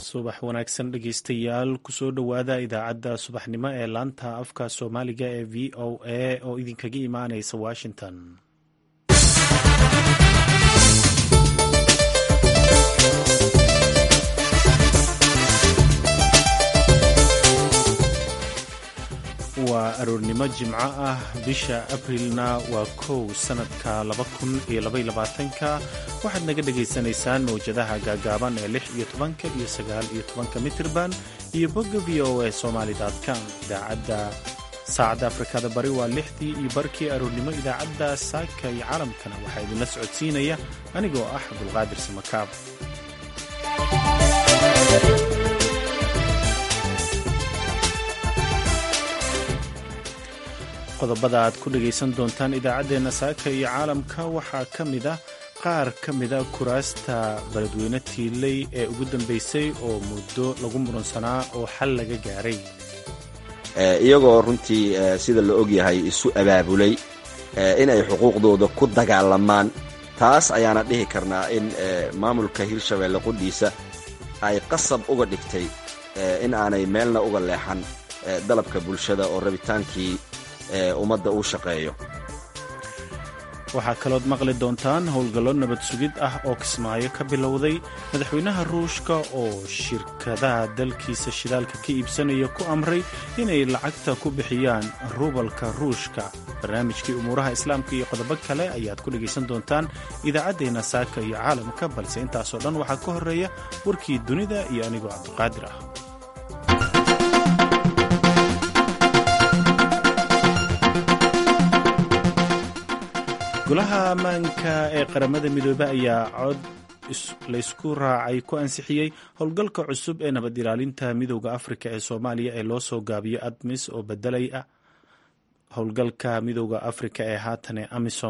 subax wanaagsan dhegeystayaal kusoo dhowaada idaacadda subaxnimo ee laanta afka soomaaliga ee v o a oo idinkaga imaaneysa washington waa aroornimo jimco ah bisha abrilna waa kow sanadka ka waxaad naga dhagaysanaysaan mawjadaha gaagaaban ee lix iyo tobanka iyo sagaal iyo tobanka mitirban iyo bogga v o a somalycom idaacadda saacadda afrikada bari waa lixdii iyo barkii aroornimo idaacadda saaka iyo caalamkana waxaa idinla socodsiinaya anigoo ah abdulqaadir samakaab qodobada aad ku dhegaysan doontaan idaacaddeenna saaka iyo caalamka waxaa ka mid ah qaar ka mida kuraasta beledweyne tiiley ee ugu dambaysay oo muddo lagu muransanaa oo xal laga gaaray iyagoo runtii sida la ogyahay isu abaabulay inay xuquuqdooda ku dagaalamaan taas ayaana dhihi karnaa in maamulka hirshabeelle qudhiisa ay qasab uga dhigtay in aanay meelna uga leexan dalabka bulshada oo rabitaankii ummadda uu shaqeeyo waxaa kalood maqli doontaan howlgallo nabad sugid ah oo kismaayo ka bilowday madaxweynaha ruushka oo shirkadaha dalkiisa shidaalka ka iibsanaya ku amray inay lacagta ku bixiyaan rubalka ruushka barnaamijkii umuuraha islaamka iyo qodobo kale ayaad ku dhegaysan doontaan idaacaddeenna saaka iyo caalamka balse intaasoo dhan waxaa ka horreeya warkii dunida iyo anigoo cabdiqaadir ah golaha ammaanka ee qaramada midoobe ayaa cod laysku raacay ku ansixiyey howlgalka cusub ee nabad ilaalinta midooda afrika ee soomaaliya ee loo soo gaabiyo admis oo bedelay ah howlgalka midooda afrika ee haatan ee amisom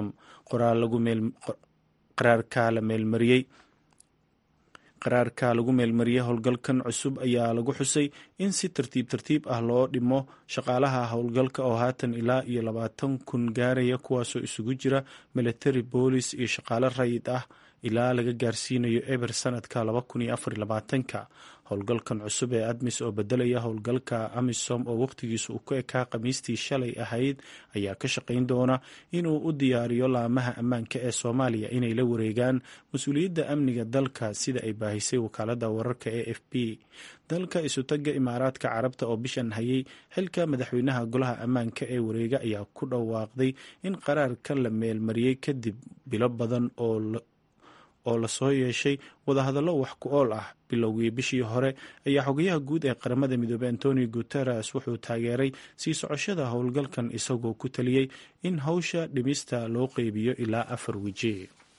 qaraarka la meelmariyey qaraarka lagu meelmariyey howlgalkan cusub ayaa lagu xusay in si tartiib tartiib ah loo dhimo shaqaalaha howlgalka oo haatan ilaa iyo labaatan kun gaaraya kuwaasoo isugu jira military boolis iyo shaqaale rayid ah ilaa laga gaarsiinayo eber sanadka ka howlgalkan cusub ee admis oo bedelaya howlgalka amisom oo wakhtigiisu uu ku ekaa khamiistii shalay ahayd ayaa ka shaqayn doona inuu u diyaariyo laamaha ammaanka ee soomaaliya inay la wareegaan mas-uuliyadda amniga dalka sida ay baahisay wakaalada wararka e f b dalka isutaga imaaraadka carabta oo bishan hayay xilka madaxweynaha golaha ammaanka ee wareega ayaa ku dhawaaqday in qaraarka la meelmariyey kadib bilo badan oo oo lasoo yeeshay wadahadallo wax ku ool ah bilowgii bishii hore ayaa xogayaha guud ee qaramada midoobey antonio guteres wuxuu taageeray sii socoshada howlgalkan isagoo ku taliyey in howsha dhimista loo qeybiyo ilaa afar weji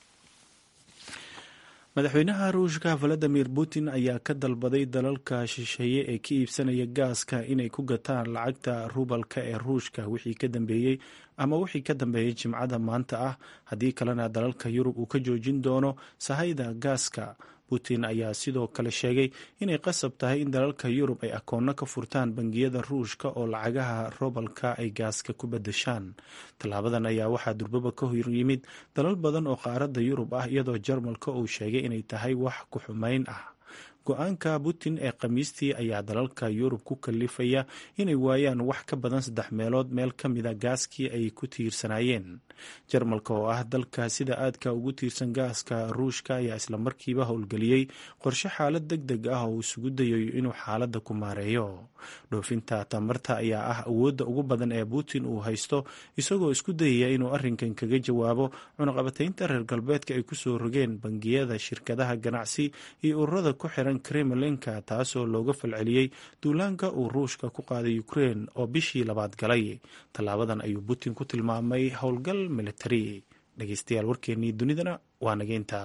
madaxweynaha ruushka valadimir putin ayaa ka dalbaday dalalka shisheeye ee ka iibsanaya gaaska inay ku gataan lacagta rubalka ee ruushka wixii ka dambeeyey ama wixii ka dambeeyay jimcada maanta ah haddii kalena dalalka yurub uu ka joojin doono sahayda gaaska putin ayaa sidoo kale sheegay inay qasab tahay in dalalka yurub ay akoonno ka furtaan bangiyada ruushka oo lacagaha robalka ay gaaska ku badashaan tallaabadan ayaa waxaa durbaba ka hor yimid dalal badan oo qaaradda yurub ah iyadoo jarmalka uu sheegay inay tahay wax ku xumayn ah go-aanka putin ee khamiistii ayaa dalalka yurub ku kalifaya inay waayaan wax ka badan saddex meelood meel ka mida gaaskii ay ku tiirsanaayeen jarmalka oo ah dalka sida aadka ugu tiirsan gaaska ruushka ayaa islamarkiiba howlgeliyey qorshe xaalad deg deg ah oo uu isugu dayayo inuu xaaladda ku maareeyo dhoofinta tamarta ayaa ah awoodda ugu badan ee putin uu haysto isagoo isku dayaya inuu arrinkan kaga jawaabo cunaqabataynta reer galbeedka ay kusoo rogeen bangiyada shirkadaha ganacsi iyo ururada ku xiran kremlinka taasoo looga falceliyey duulaanka uu ruushka ku qaaday ukrein oo bishii labaad galay tallaabadan ayuu putin ku tilmaamay howlgal militari dhegeystayaal warkeennii dunidana waa nageynta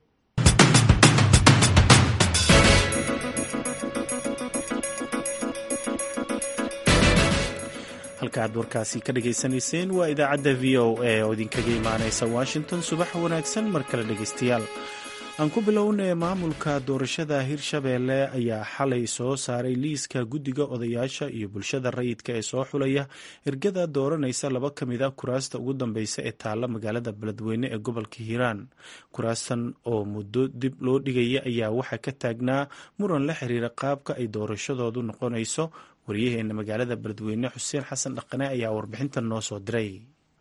halka aad warkaasi ka dhageysanayseen waa idaacadda v o a oo idinkaga imaaneysa washington subax wanaagsan mar kale dhegeystayaal aan ku bilownay maamulka doorashada hirshabeelle ayaa xalay soo saaray liiska guddiga odayaasha iyo bulshada rayidka ee soo xulaya ergada dooranaysa laba ka mid a kuraasta ugu dambeysa ee taalla magaalada beledweyne ee gobolka hiiraan kuraastan oo muddo dib loo dhigaya ayaa waxaa ka taagnaa muran la xiriira qaabka ay doorashadoodu noqonayso waryaheena magaalada beledweyne xuseen xasan dhaqane ayaa warbixintan noo soo diray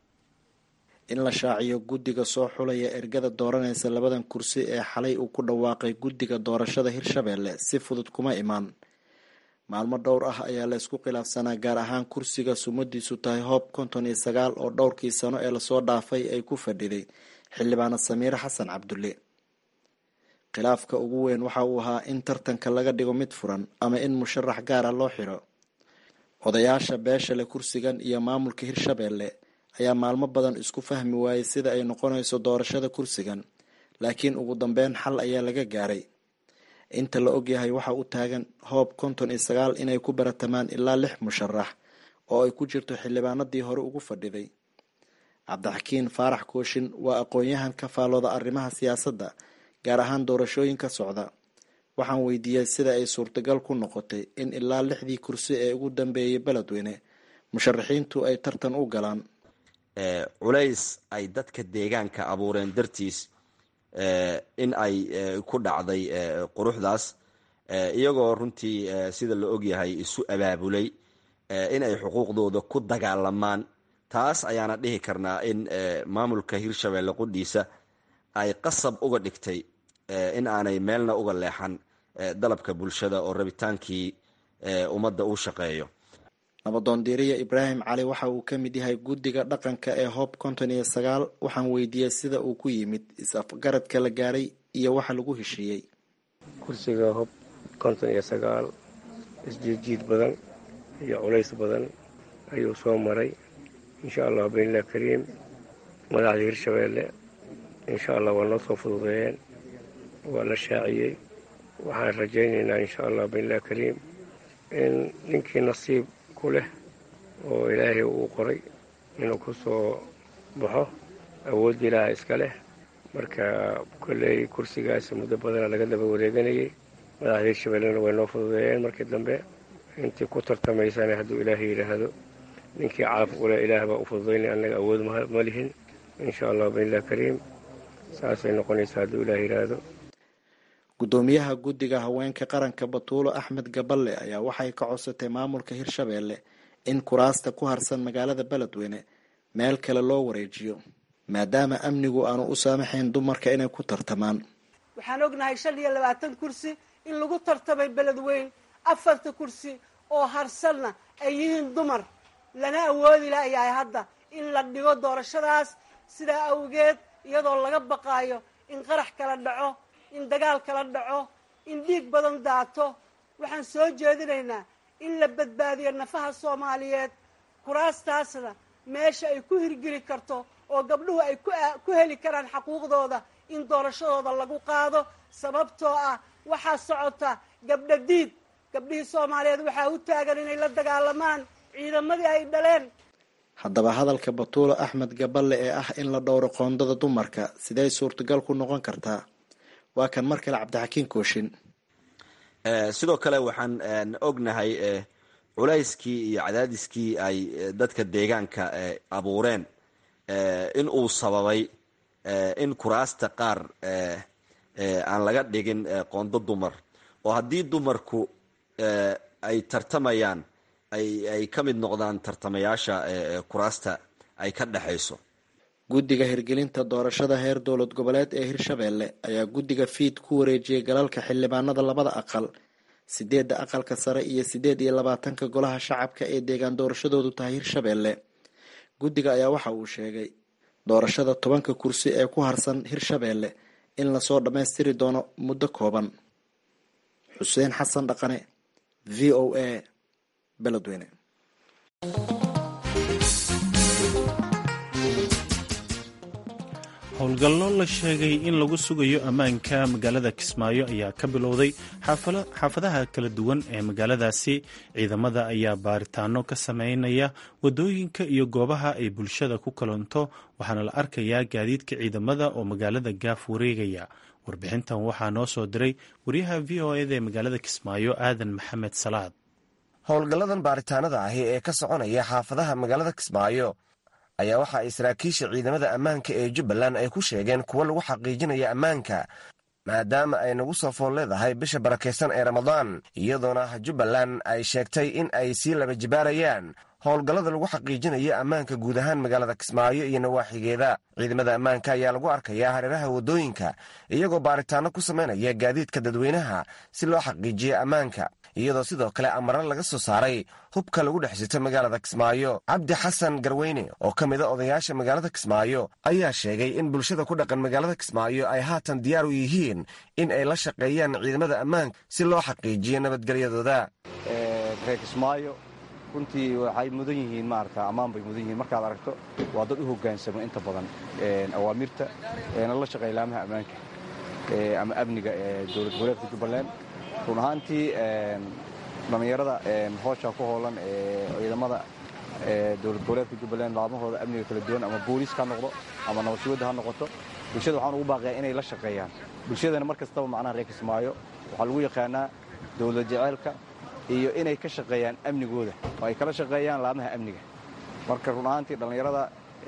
in la shaaciyo guddiga soo xulaya ergada dooranaysa labadan kursi ee xalay uu ku dhawaaqay guddiga doorashada hirshabeelle si fudud kuma imaan maalmo dhowr ah ayaa la isku khilaafsanaa gaar ahaan kursiga sumadiisu tahay hoob konton iyo sagaal oo dhowrkii sano ee lasoo dhaafay ay ku fadhiday xildhibaana samiire xasan cabdulle khilaafka ugu weyn waxa uu ahaa in tartanka laga dhigo mid furan ama in musharax gaara loo xiro odayaasha beeshale kursigan iyo maamulka hirshabeelle ayaa maalmo badan isku fahmi waayey sida ay noqonayso doorashada kursigan laakiin ugu dambeyn xal ayaa laga gaaray inta la ogyahay waxa u taagan hoob konton iyo sagaal inay ku baratamaan ilaa lix musharax oo ay ku jirto xildhibaanadii hore ugu fadhiday cabdixakiin faarax kooshin waa aqoon-yahan ka faalooda arrimaha siyaasadda gaar ahaan doorashooyinka socda waxaan weydiiyey sida ay suurtagal ku noqotay in ilaa lixdii kursi ee ugu dambeeyay beledweyne musharaxiintu ay tartan u galaan culays ay dadka deegaanka abuureen dartiis in ay ku dhacday quruxdaas iyagoo runtii sida la ogyahay isu abaabulay in ay xuquuqdooda ku dagaalamaan taas ayaana dhihi karnaa in maamulka hirshabeelle qudhiisa ay qasab uga dhigtay in aanay meelna uga leexan dalabka bulshada oo rabitaankii ummadda uu shaqeeyo nabadoondiiriya ibraahim cali waxa uu ka mid yahay guddiga dhaqanka ee hoob konton iyo sagaal waxaan weydiiyey sida uu ku yimid is-afgaradka la gaaray iyo waxa lagu heshiiyey kursiga hoob konton iyo sagaal isjiidjiid badan iyo culays badan ayuu soo maray insha allah binilah kariim madaxda hirshabeelle insha allah waa noo soo fududeeyeen waa la shaaciyey waxaan rajaynaynaa insha allah binilah kariim in ninkii nasiib ku leh oo ilaahay uu qoray inuu ku soo baxo awoodda ilaaha iska leh marka kolley kursigaasi muddo badana laga daba wareeganayay madaxda hirshabeellena way noo fududeeyeen markii dambe intii ku tartamaysana hadduu ilaahay yidhaahdo ninkii caaf ule ilaah baa u fududaynay annaga awood ma lihin insha allah binilah kariim saasay noqonaysaa hadduu ilaah yidhaahdo guddoomiyaha guddiga haweenka qaranka batuulo axmed gaballe ayaa waxay ka codsatay maamulka hirshabeelle in kuraasta ku harsan magaalada beledweyne meel kale loo wareejiyo maadaama amnigu aanu u saamaxayn dumarka inay ku tartamaan waxaan ognahay shan iyo labaatan kursi in lagu tartamay beledweyn afarta kursi oo harsanna ay yihiin dumar lana awoodi layahay hadda in la dhigo doorashadaas sidaa awgeed iyadoo laga baqaayo in qarax kala dhaco in dagaal kala dhaco in dhiig badan daato waxaan soo jeedinaynaa in la badbaadiyo nafaha soomaaliyeed kuraastaasna meesha ay ku hirgeli karto oo gabdhuhu ay ku heli karaan xaquuqdooda in doorashadooda lagu qaado sababtoo ah waxaa socota gabdha diid gabdhihii soomaaliyeed waxaa u taagan inay la dagaalamaan ciidamadii ay dhaleen haddaba hadalka batuulo axmed gaballe ee ah in la dhowro qoondada dumarka sidey suurtagal ku noqon kartaa waa kan mar kale cabdixakiin kooshin sidoo kale waxaan ognahay culayskii iyo cadaadiskii ay dadka deegaanka abuureen in uu sababay in kuraasta qaar aan laga dhigin qoondo dumar oo haddii dumarku ay tartamayaan ay ka mid noqdaan tartamayaasha kuraasta ay ka dhexayso guddiga hirgelinta doorashada heer dowlad goboleed ee hirshabeelle ayaa guddiga fiid ku wareejiyey galalka xildhibaanada labada aqal sideedda aqalka sare iyo sideed iyo labaatanka golaha shacabka ee deegaan doorashadoodu tahay hirshabeelle guddiga ayaa waxa uu sheegay doorashada tobanka kursi ee ku harsan hirshabeelle in lasoo dhammaystiri doono muddo kooban xuseen xasan dhaqane v o a beledweyne howlgallo la sheegay in lagu sugayo ammaanka magaalada kismaayo ayaa ka bilowday xaafadaha kala duwan ee magaaladaasi ciidamada ayaa baaritaano ka sameynaya wadooyinka iyo goobaha ay bulshada ku kalanto waxaana la arkayaa gaadiidka ciidamada oo magaalada gaaf wareegaya warbixintan waxaa noo soo diray wariyaha v o eda ee magaalada kismaayo aadan maxamed salaad howlgalladan baaritaanada ahi ee ka soconaya xaafadaha magaalada kismaayo ayaa waxa ay saraakiisha ciidamada ammaanka ee jubbaland ay ku sheegeen kuwo lagu xaqiijinaya ammaanka maadaama ay nagu soo fool leedahay bisha barakaysan ee ramadaan iyadoona jubbaland ay sheegtay in ay sii laba jibaarayaan howlgallada lagu xaqiijinayo ammaanka guud ahaan magaalada kismaayo iyo nawaaxigeeda ciidamada ammaanka ayaa lagu arkayaa hareeraha waddooyinka iyagoo baaritaano ku samaynaya gaadiidka dadweynaha si loo xaqiijiyo ammaanka iyadoo sidoo kale amaro laga soo saaray hubka lagu dhex sito magaalada kismaayo cabdi xasan garweyne oo ka mid a odayaasha magaalada kismaayo ayaa sheegay in bulshada ku dhaqan magaalada kismaayo ay haatan diyaar u yihiin in ay la shaqeeyaan ciidamada ammaanka si loo xaqiijiyo nabadgelyadooda runtii waxay mudan yihiin maarata ammaan bay mudan yihiin markaad aragto waa dad u hoggaansamo inta badan awaamirta eena la shaqeeya laamaha ammaanka ama amniga ee dowlad goboleedka jubbaland run ahaantii dhallinyarada hoosha ku hoolan ee ciidamada dowlad goboleedka jubbaland laamahooda amniga kala duwan ama booliis ha noqdo ama nabadsugadda ha noqoto bulshada waxaan ugu baaqayaa inay la shaqeeyaan bulshadana mar kastaba macnaha reer kismaayo waxaa lagu yaqaanaa dowlad jeceelka iyo inay ka shaqeeyaan amnigooda oo ay kala shaqeeyaan laamaha amniga marka run ahaantii dhallinyarada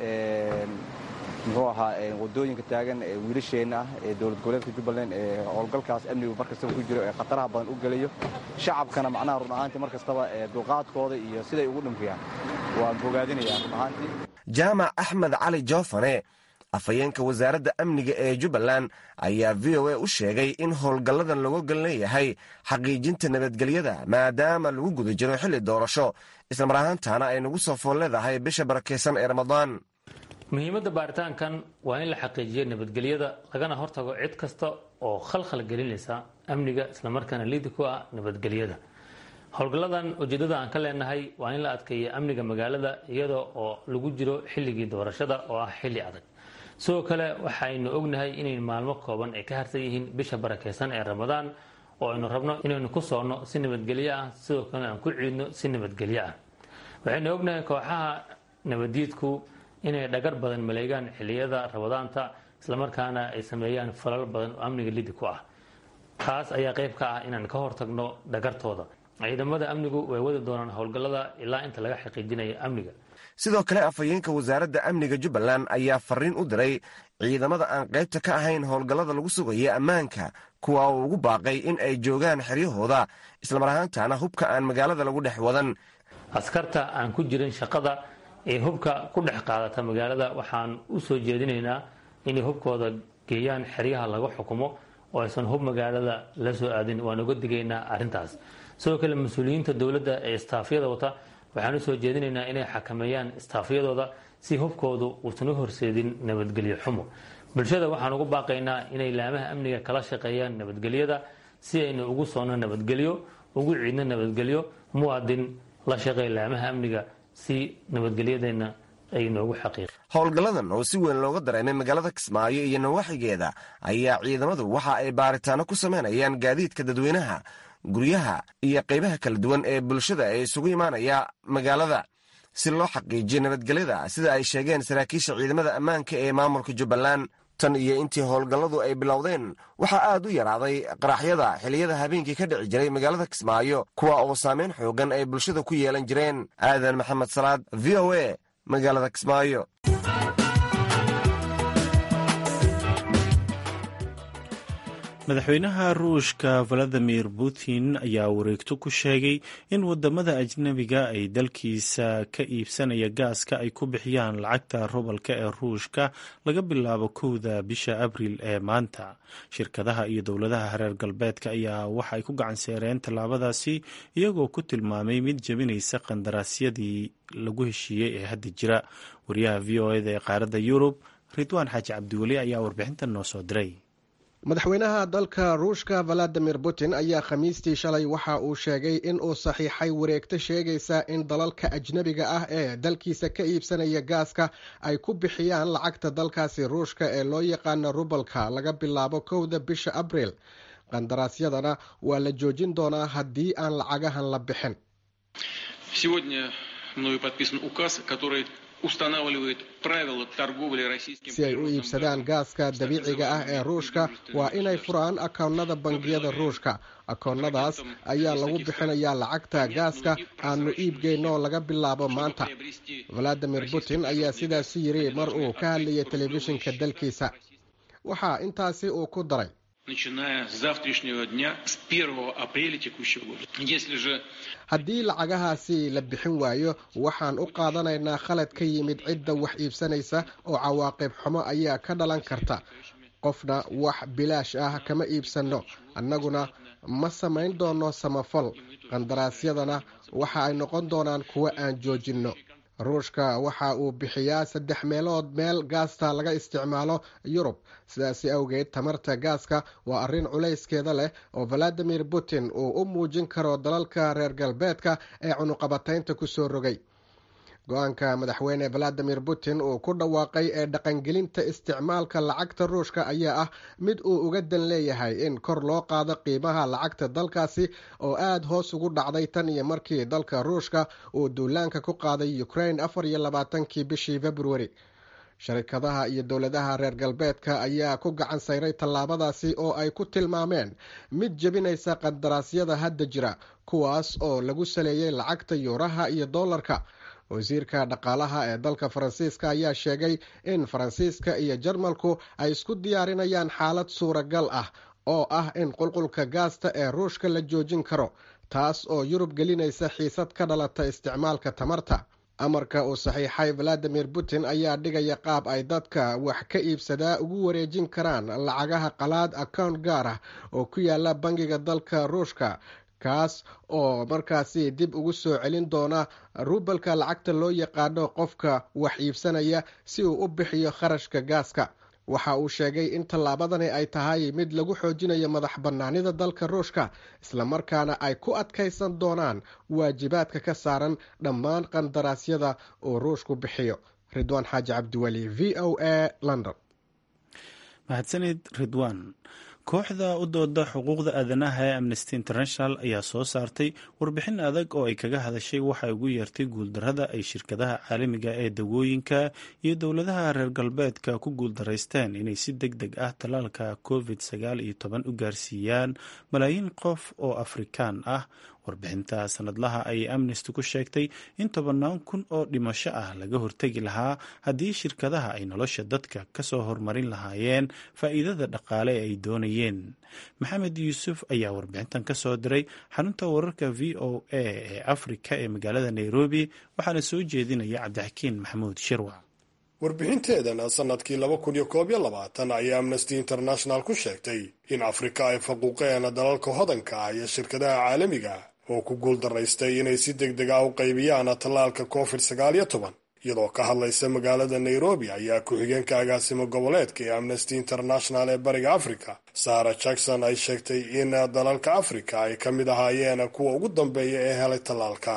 muxuu ahaa wadooyinka taagan ee wiilasheenna ah ee dowlad goboleedka jubbaland ee howlgalkaas amnigu mar kastaba ku jiro ee khataraha badan u gelayo shacabkana macnaha run ahaantii mar kastaba dulqaadkooda iyo siday ugu dhimriyaan waan bogaadinayaa run ahaantii jaamac axmed cali joofane afhayeenka wasaaradda amniga ee jubbaland ayaa v o a u sheegay in howlgalladan lagu gal leeyahay xaqiijinta nabadgelyada maadaama lagu guda jiro xilli doorasho islamar ahaantaana ay nagu soo fool leedahay bisha barakaysan ee ramadaan muhiimadda baaritaankan waa in la xaqiijiyo nabadgelyada lagana hortago cid kasta oo khalkhal gelinaysa amniga islamarkaana liidi ku ah nabadgelyada howlgalladan ujeeddada aan ka leenahay waa in la adkeeyo amniga magaalada iyada oo lagu jiro xilligii doorashada oo ah xilli adag sidoo kale waxaynu ognahay inay maalmo kooban ay ka harsan yihiin bisha barakaysan ee ramadaan oo aynu rabno inaynu ku soonno si nabadgelyo ah sidoo kalena aan ku ciidno si nabadgelyo ah waxaynu ognahay kooxaha nabaddiidku inay dhagar badan maleegaan xilliyada ramadaanta islamarkaana ay sameeyaan falal badan oo amniga lidi ku ah taas ayaa qayb ka ah inaan ka hortagno dhagartooda ciidamada amnigu way wadi doonaan howlgallada ilaa inta laga xaqiijinayo amniga sidoo kale afhayeenka wasaaradda amniga jubbaland ayaa fariin u diray ciidamada aan qaybta ka ahayn howlgallada lagu sugaya ammaanka kuwa uu ugu baaqay in ay joogaan xeryahooda islamar ahaantaana hubka aan magaalada lagu dhex wadan askarta aan ku jirin shaqada ee hubka ku dhex qaadata magaalada waxaan u soo jeedinaynaa inay hubkooda geeyaan xeryaha laga xukumo oo aysan hub magaalada la soo aadin waan uga digaynaa arrintaas sidoo kale mas-uuliyiinta dowladda ee istaafyada wata waxaan u soo jeedinaynaa inay xakameeyaan istaafyadooda si hubkoodu uusan u horseedin nabadgelyo xumo bulshada waxaan ugu baaqaynaa inay laamaha amniga kala shaqeeyaan nabadgelyada si aynu ugu soonno nabadgelyo ugu ciidno nabadgelyo muwaadin la shaqeey laamaha amniga si nabadgelyadeenna ay noogu xaqiiq howlgalladan oo si weyn looga dareemay magaalada kismaayo iyo nawaaxigeeda ayaa ciidamadu waxa ay baaritaano ku samaynayaan gaadiidka dadweynaha guryaha iyo qaybaha kala duwan ee bulshada ee isugu imaanaya magaalada si loo xaqiijiyo nabadgelyada sida ay sheegeen saraakiisha ciidamada ammaanka ee maamulka jubbaland tan iyo intii howlgalladu ay bilowdeen waxaa aad u yaraaday qaraxyada xilliyada habeenkii ka dhici jiray magaalada kismaayo kuwa oo saameyn xoogan ay bulshada ku yeelan jireen aadan maxamed salaad v o a magaalada kismaayo madaxweynaha ruushka valadimir putin ayaa wareegto ku sheegay in wadamada ajnabiga ay dalkiisa ka iibsanaya gaaska ay ku bixiyaan lacagta rubalka ee ruushka laga bilaabo kowda bisha abriil ee maanta shirkadaha iyo dowladaha reer galbeedka ayaa waxa ay ku gacanseereen tallaabadaasi iyagoo ku tilmaamay mid jebinaysa qandaraasyadii lagu heshiiyey ee hadda jira wariyaha v o eda ee qaaradda yurub ridwaan xaaji cabdiweli ayaa warbixintan noo soo diray madaxweynaha dalka ruushka valadimir putin ayaa khamiistii shalay waxa uu sheegay in uu saxiixay wareegto sheegaysa in dalalka ajnebiga ah ee dalkiisa ka iibsanaya gaaska ay ku bixiyaan lacagta dalkaasi ruushka ee loo yaqaano rubalka laga bilaabo kowda bisha abriil qandaraasyadana waa la joojin doonaa haddii aan lacagahan la bixin si ay u iibsadaan gaaska dabiiciga ah ee ruushka waa inay furaan akoonnada bangiyada ruushka akoonnadaas ayaa lagu bixinayaa lacagta gaaska aanu iibgeyno laga bilaabo maanta valadimir putin ayaa sidaasi yiri mar uu ka hadlayay telefishinka dalkiisa waxaa intaasi uu ku daray haddii lacagahaasi la bixin waayo waxaan u qaadanaynaa khalad ka yimid cidda wax iibsanaysa oo cawaaqib xumo ayaa ka dhalan karta qofna wax bilaash ah kama iibsanno annaguna ma samayn doono samafal qandaraasyadana waxa ay noqon doonaan kuwo aan joojinno ruushka waxa uu bixiyaa saddex meelood meel gaasta laga isticmaalo yurub sidaasi awgeed tamarta gaaska waa arrin culayskeeda leh oo valadimir putin uu u muujin karo dalalka reer galbeedka ee cunuqabataynta kusoo rogay go-aanka madaxweyne valadimir putin uu ku dhawaaqay ee dhaqangelinta isticmaalka lacagta ruushka ayaa ah mid uu uga dan leeyahay in kor loo qaado qiimaha lacagta dalkaasi oo aada hoos ugu dhacday tan iyo markii dalka ruushka uu duulaanka ku qaaday ukraine afar iyo labaatankii bishii februari sharikadaha iyo dowladaha reer galbeedka ayaa ku gacan sayray tallaabadaasi oo ay ku tilmaameen mid jebinaysa qandaraasyada hadda jira kuwaas oo lagu saleeyey lacagta yuuraha iyo doolarka wasiirka dhaqaalaha ee dalka faransiiska ayaa sheegay in faransiiska iyo jarmalku ay isku diyaarinayaan xaalad suuragal ah oo ah in qulqulka gaasta ee ruushka la joojin karo taas oo yurub gelinaysa xiisad ka dhalata isticmaalka tamarta amarka uu saxiixay valadimir putin ayaa dhigaya qaab ay dadka wax ka iibsadaa ugu wareejin karaan lacagaha qalaad account gaar ah oo ku yaala bangiga dalka ruushka kaas oo markaasi dib ugu soo celin doona rubalka lacagta loo yaqaano qofka wax iibsanaya si uu u bixiyo kharashka gaaska waxa uu sheegay in tallaabadani ay tahay mid lagu xoojinayo madax bannaanida dalka ruushka islamarkaana ay ku adkaysan doonaan waajibaadka ka saaran dhammaan qandaraasyada uu ruushku bixiyo ridwaan xaaji cabdiweli v o a london mahadsanid ridwaan kooxda u dooda xuquuqda aadanaha ee amnesty international ayaa soo saartay warbixin adag oo ay kaga hadashay waxay ugu yeertay guuldarada ay shirkadaha caalamiga ee dawooyinka iyo dowladaha reer galbeedka ku guuldaraysteen inay si deg deg ah tallaalka covid sagaal iyo toban u gaarsiiyaan malaayiin qof oo afrikaan ah warbixinta sanadlaha ayay amnesty ku sheegtay in tobannaan kun oo dhimasho ah laga hortegi lahaa haddii shirkadaha ay nolosha dadka kasoo hormarin lahaayeen faa'iidada dhaqaale ee ay doonayeen maxamed yuusuf ayaa warbixintan ka soo diray xarunta wararka v o a ee afrika ee magaalada nairobi waxaana soo jeedinaya cabdixakiin maxamuud shirwac warbixinteedana sanadkii laba kun iyo koob iyo labaatan ayay amnesty international ku sheegtay in afrika ay faquuqeen dalalka hodanka ah iyo shirkadaha caalamiga oo ku guuldaraystay inay si deg deg ah u qaybiyaan tallaalka covid sagaal iyo toban iyadoo ka hadlaysa magaalada nairobi ayaa ku-xigeenka agaasimo goboleedka ee amnesty international ee bariga africa sara jackson ay sheegtay in dalalka afrika ay ka mid ahaayeen kuwa ugu dambeeya ee helay tallaalka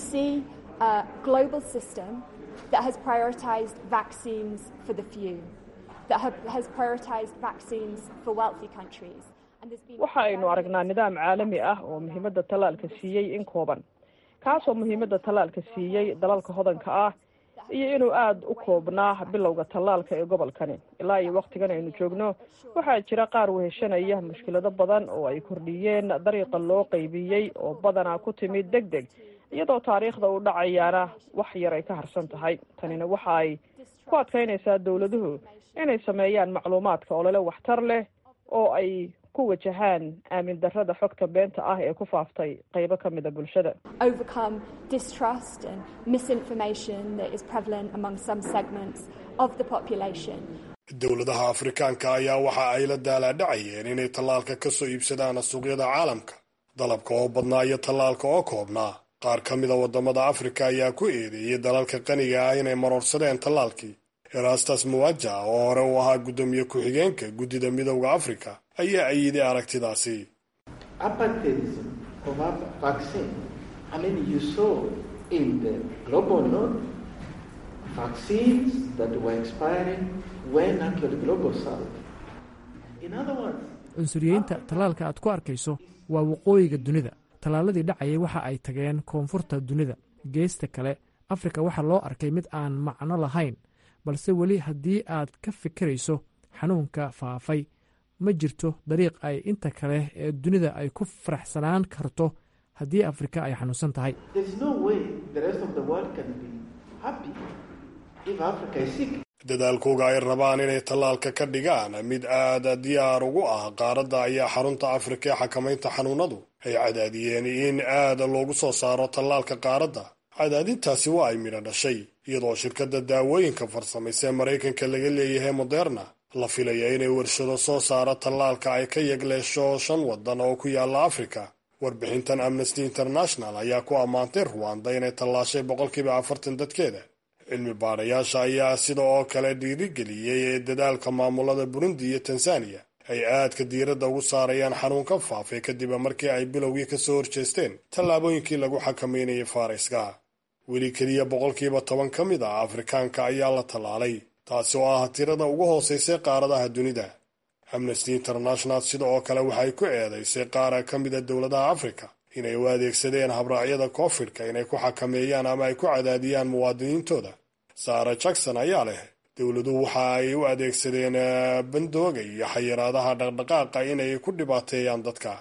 that has prioritized vaccines for the few, that have, has prioritized vaccines for wealthy countries. waxa aynu aragnaa nidaam caalami ah oo muhiimadda tallaalka siiyey in kooban kaasoo muhiimadda tallaalka siiyey dalalka hodanka ah iyo inuu aada u koobnaa bilowga tallaalka ee gobolkani ilaa iyo wakhtigan aynu joogno waxaa jira qaar weheshanaya mushkilado badan oo ay kordhiyeen dariiqa loo qaybiyey oo badanaa ku timid deg deg iyadoo taariikhda uu dhacayaana wax yar ay ka harsan tahay tanina waxa ay ku adkaynaysaa dowladuhu inay sameeyaan macluumaadka olole waxtar leh oo ay ku wajahaan aamin darrada xogta beenta ah ee ku faaftay qaybo ka mida bulshada dowladaha afrikaanka ayaa waxa ay la daalaadhacayeen inay tallaalka ka soo iibsadaan suuqyada caalamka dalabka oo badnaa iyo tallaalka oo koobnaa qaar ka mida waddamada afrika ayaa ku eedeeyey dalalka qaniga ah inay maroorsadeen tallaalkii erastas muwaja oo hore uu ahaa guddoomiye ku-xigeenka guddida midowda afrika ayaa ayiday aragtidaasi cunsuriyeynta tallaalka aad ku arkayso waa waqooyiga dunida tallaaladii dhacayay waxa ay tageen koonfurta dunida geesta kale afrika waxaa loo arkay mid aan macno lahayn balse weli haddii aad ka fikirayso xanuunka faafay ma jirto dariiq ay inta kale ee dunida ay ku faraxsanaan karto haddii afrika ay xanuunsan tahay dadaalkooga ay rabaan inay tallaalka ka dhigaan mid aada diyaar ugu ah qaaradda ayaa xarunta afrika ee xakamaynta xanuunadu ay cadaadiyeen in aada loogu soo saaro tallaalka qaaradda cadaadintaasi waa ay midho dhashay iyadoo shirkadda daawooyinka farsamaysa maraykanka laga leeyahay moderna la filaya inay warshado soo saaro tallaalka ay ka yegleesho shan waddan oo ku yaalla afrika warbixintan amnesty international ayaa ku ammaantay ruwanda inay tallaashay boqolkiiba afartan dadkeeda cilmi baadhayaasha ayaa sida oo kale dhiirigeliyey ee dadaalka maamulada burundi iyo tanzaniya ay aadka diiradda ugu saarayaan xanuunka faafay kadib markii ay bilowgii ka soo horjeesteen tallaabooyinkii lagu xakameynayay fayrayska weli keliya boqolkiiba toban ka mid ah afrikaanka ayaa la tallaalay taasi oo ah tirada ugu hoosaysay qaaradaha dunida amnesty international sida oo kale waxay ku eedaysay qaara ka mida dowladaha afrika inay u adeegsadeen habraacyada koofidhka inay ku xakameeyaan ama ay ku cadaadiyaan muwaadiniintooda sara jackson ayaa leh dowladuhu waxa ay u adeegsadeen bandooga iyo xayiraadaha dhaqdhaqaaqa inay ku dhibaateeyaan dadka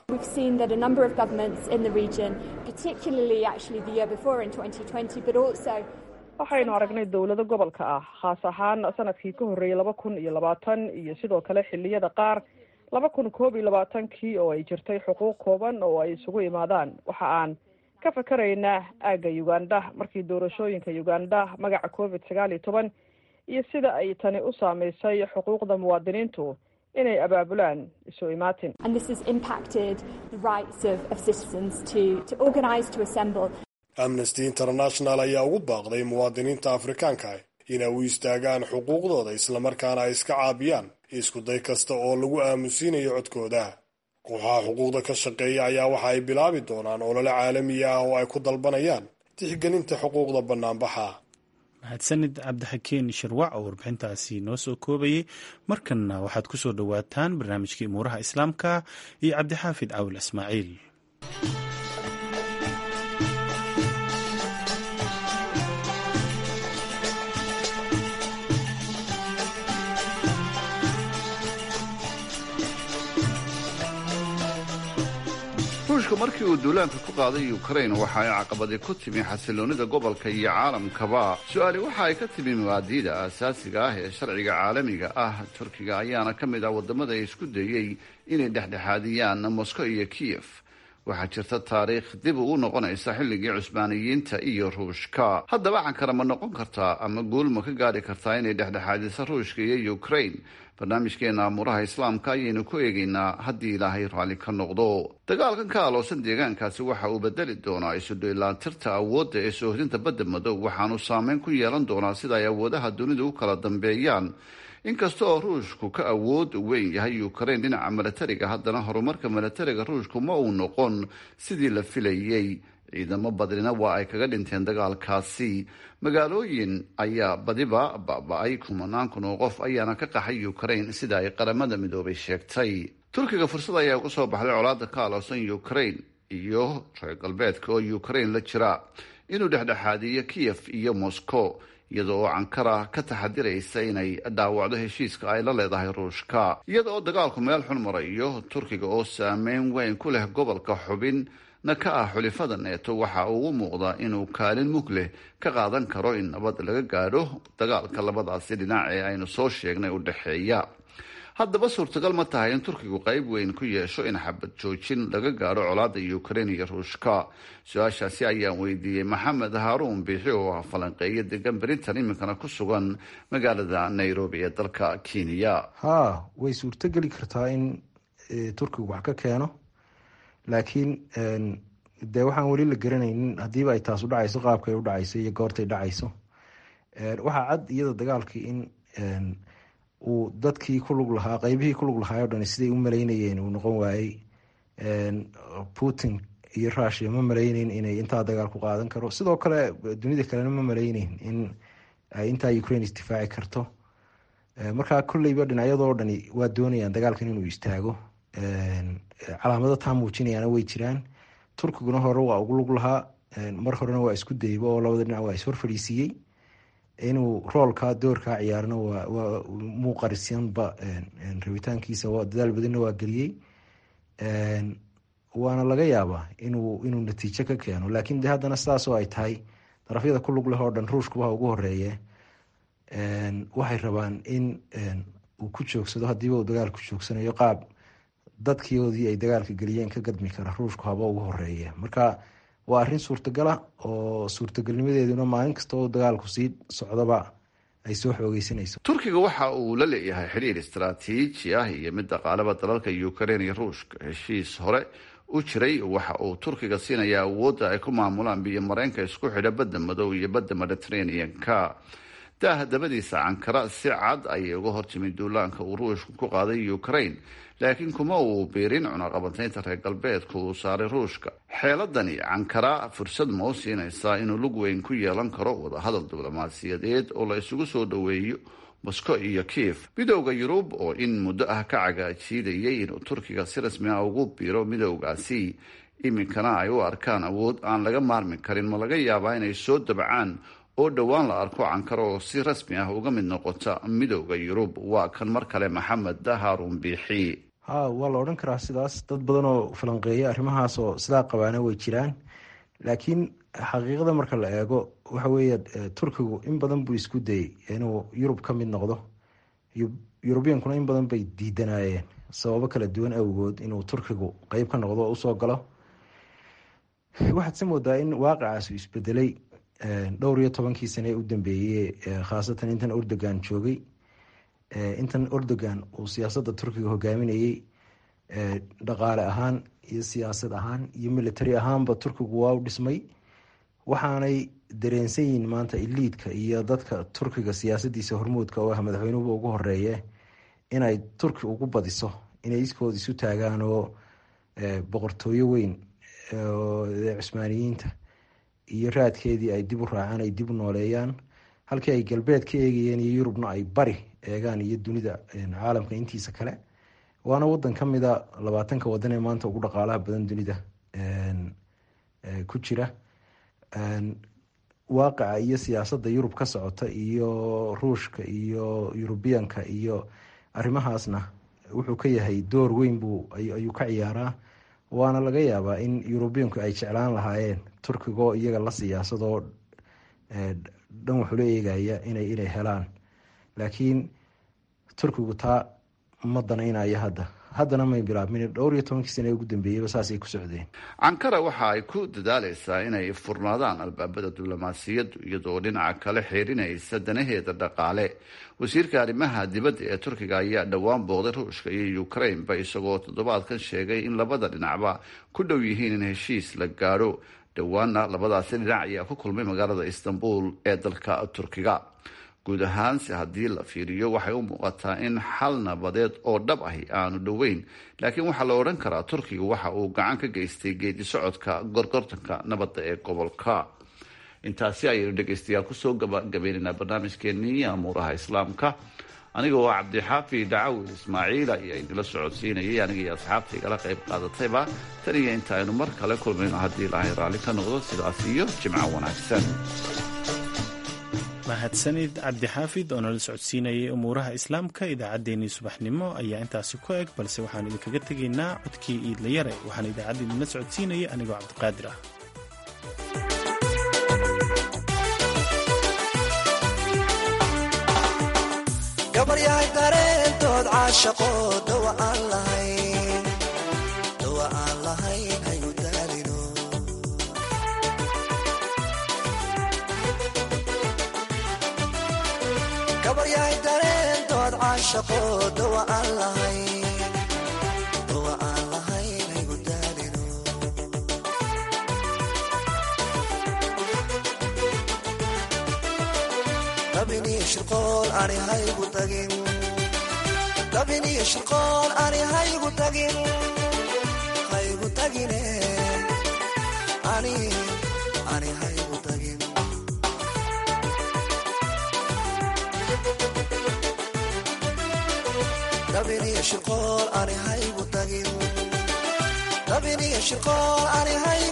waxaynu aragnay dowlado gobolka ah khaas ahaan sanadkii ka horreeyey laba kun iyo labaatan iyo sidoo kale xilliyada qaar laba kun koob iyo labaatankii oo ay jirtay xuquuq kooban oo ay isugu imaadaan waxa aan ka fakaraynaa aagga uganda markii doorashooyinka uganda magaca covid sagaal iyo toban iyo sida ay tani u saameysay xuquuqda muwaadiniintu inay abaabulaan isu imaatin amnesty international ayaa ugu baaqday muwaadiniinta afrikaanka ah inay u istaagaan xuquuqdooda islamarkaana ay iska caabiyaan iskuday kasta oo lagu aamusiinayo codkooda kooxaha xuquuqda ka shaqeeya ayaa waxa ay bilaabi doonaan olole caalami ah oo ay ku dalbanayaan tixgelinta xuquuqda bannaanbaxa mahadsanid cabdixakiin shirwac oo warbixintaasi noo soo koobayay markanna waxaad ku soo dhowaataan barnaamijkii umuuraha islaamka iyo cabdixaafid cawil ismaaciil ruushka markii uu duulaanka ku qaaday ukrain waxa ay caqabadi ku timi xasiloonida gobolka iyo caalamkaba su-aali waxa ay ka timi mabaadiida aasaasiga ah ee sharciga caalamiga ah turkiga ayaana ka mid ah wadamada ay isku dayey inay dhexdhexaadiyaan moscow iyo kiyef waxaa jirta taariikh dib ugu noqonaysa xilligii cusbaaniyiinta iyo ruushka haddaba cankara ma noqon kartaa ama guul ma ka gaari kartaa inay dhexdhexaadiso ruushka iyo ukrain barnaamijkeena amuuraha islaamka ayaynu ku eegaynaa haddii ilaahay raalli ka noqdo dagaalkan ka aloosan deegaankaasi waxa uu bedeli doonaa isudhoylaatirta awoodda ee soohdinta badda madow waxaanu saameyn ku yeelan doonaa sida ay awoodaha dunidu u kala dambeeyaan inkasta oo ruushku ka awood weyn yahay ukrain dhinaca milatariga haddana horumarka milatariga ruushku ma uu noqon sidii la filayey ciidamo badnina waa ay kaga dhinteen dagaalkaasi magaalooyin ayaa badiba baba-ay kumanaan kun oo qof ayaana ka qaxay ukrain sida ay qaramada midoobay sheegtay turkiga fursad ayaa uga soo baxday colaada ka aloosan ukrain iyo reer galbeedka oo ukrain la jira inuu dhexdhexaadiyo kiyef iyo moscow iyada oo cankara ka taxadiraysa inay dhaawacdo heshiiska ay la leedahay ruushka iyada oo dagaalku meel xun marayo turkiga oo saameyn weyn ku leh gobolka xubin na ka ah xulifada neeto waxa uu u muuqdaa inuu kaalin mug leh ka qaadan karo in nabad laga gaadho dagaalka labadaasi dhinac ee aynu soo sheegnay u dhexeeya haddaba suurtagal ma tahay in turkigu qayb weyn ku yeesho in xabad joojin laga gaadho colaada ukrain iyo ruushka su-aashaasi ayaan weydiiyey maxamed haaruun biixi oo ah falanqeeyo degan brintan iminkana ku sugan magaalada nairobi ee dalka kenya haa way suurtogeli kartaa in turkigu wax ka keeno laakiin dee waxaan weli la garanaynin haddiiba ay taas u dhacayso qaabkay u dhacayso iyo goortay dhacayso waxaa cad iyada dagaalkii in uu dadkii ku lug lahaa qeybihii ku lug lahaa o dhan siday u maleynayeen uu noqon waayey putin iyo rushia ma maleyneyn inay intaa dagaal ku qaadan karo sidoo kale dunida kalena ma maleyneyn in intaa ukraine isdifaaci karto markaa kolleyba dhinacyadoo dhani waa doonayaan dagaalkan inuu istaago calaamado taa muujinayaana way jiraan turkiguna hore waa ugu lug lahaa mar horena waa isku dayba oo labada dhinac waa ishor fadhiisiiyey inuu roolkaa doorkaa ciyaarna waa muuqarisyanba rabitaankiisa dadaal badanna waa geliyey waana laga yaabaa inuu inuu natiijo ka keeno laakiin de haddana sidaasoo ay tahay darafyada ku lug leh oo dhan ruushkubaha ugu horeeye waxay rabaan in uu ku joogsado hadiiba uu dagaal ku joogsanayo qaab dadkiodii ay dagaalka geliyeen ka gadmi kara ruushku haba ugu horeeye marka waa arrin suurtagala oo suurtagalnimadeeduna maalin kasta oo dagaalku sii socdaba ay soo xoogeysanayso turkiga waxa uu la leeyahay xidhiir istaraatiiji ah iyo mid dhaqaalaba dalalka ukrain iyo ruushka heshiis hore u jiray waxa uu turkiga siinaya awoodda ay ku maamulaan biyo mareenka isku xidha badda madow iyo badda mediterranean-ka daaha dabadiisa cankara si cad ayay uga hortimid duulaanka uu ruushku ku qaaday ukrain laakiin kuma uu biirin cunaqabateynta reer galbeedka uu saaray ruushka xeeladani cankara fursad ma u siinaysaa inuu lug weyn ku yeelan karo wadahadal diblomaasiyadeed oo la isugu soo dhoweeyo moscow iyo kiev midowda yurub oo in muddo ah ka cagaajiidayay inuu turkiga si rasmi ah ugu biiro midowgaasi iminkana ay u arkaan awood aan laga maarmi karin ma laga yaabaa inay soo dabcaan oo dhowaan la arko cankara oo si rasmi ah uga mid noqota midowda yurub waa kan mar kale maxamed haarun biixi ha waa la odhan karaa sidaas dad badan oo falanqeeya arrimahaas oo sidaa qabaana way jiraan laakiin xaqiiqada marka la eego waxa weeye turkigu in badan buu isku dayay inuu yurub ka mid noqdo yurubiyankuna in badan bay diidanayeen sababo kala duwan awgood inuu turkigu qeyb ka noqdo oo usoo galo waxaad se moodaa in waaqicaasu isbedelay dhowr iyo tobankii sane ee u dambeeyey khaasatan intan erdogan joogay intan erdogan uu siyaasadda turkiga hogaaminayey dhaqaale ahaan iyo siyaasad ahaan iyo military ahaanba turkigu waa u dhismay waxaanay dareensan yihiin maanta iliidka iyo dadka turkiga siyaasadiisa hormuudka oo ah madaxweynuhuba ugu horeeye inay turki ugu badiso inay iskood isu taagaan oo boqortooyo weyn cusmaaniyiinta iyo raadkeedii ay dib u raacaan ay dib u nooleeyaan halkii ay galbeed ka eegayeen iyo yurubna ay bari eegaan iyo dunida caalamka intiisa kale waana wadan ka mida labaatanka wadan ee maanta ugu dhaqaalaha badan dunida ku jira waaqica iyo siyaasadda yurub ka socota iyo ruushka iyo yurubiyanka iyo arrimahaasna wuxuu ka yahay door weyn buu ayuu ka ciyaaraa waana laga yaabaa in yurubiyanku ay jeclaan lahaayeen turkigoo iyaga la siyaasadoo dhan waxula eegaya inay inay helaan laakiin turkigu taa ma danaynaya hadda haddana may bilaabmin dhowr iyo tobankii sane ugu dambeeyeyba saasay ku socdeen cankara waxa ay ku dadaaleysaa inay furnaadaan albaabada diblomaasiyaddu iyadoo dhinaca kale xeerinaysa danaheeda dhaqaale wasiirka arrimaha dibadda ee turkiga ayaa dhowaan booqday ruushka iyo ukraineba isagoo toddobaadkan sheegay in labada dhinacba ku dhow yihiin in heshiis la gaadho dhowaanna labadaasi dhinac ayaa ku kulmay magaalada istanbul ee dalka turkiga guud ahaanse haddii la fiiriyo waxay u muuqataa in xal nabadeed oo dhab ahi aanu dhoweyn laakiin waxaa la odhan karaa turkiga waxa uu gacan ka geystay geedi socodka gorgortanka nabadda ee gobolka intaasi ayaynu dhegaystayaal kusoo gabagabaynaynaa barnaamijkeenii amuuraha islaamka aniga oo cabdixaafi dhacawil ismaaciil ayaa idinla socodsiinayay aniga iyo asxaabta igala qayb qaadatayba tan iyo inta aynu mar kale kulmayno haddii ilaahay raalli ka noqdo sidaas iyo jimco wanaagsan mahadsanid cabdixaafid oo nala socodsiinayay umuuraha islaamka idaacaddeenii subaxnimo ayaa intaasi ku eg balse waxaanu idinkaga tegaynaa codkii iidlayare waxaana idaacadda idinla socodsiinaya anigoo cabdiqaadir ah gabaryahay dareentood caashaqo dawa aan lahayn dawa aan lahayn hayu daalino gabaryahay dareentood caashaqo dawa aan lahayn dawa aan lahayn hayu daalino dabiniyo shirqool ani haygu tagin dabiniyo shirqool ani haygu tagin haygu tagine ani ani haygu tagin dabiniyo shirqool ani haygu tagin dabiniyo shirqool ani haygu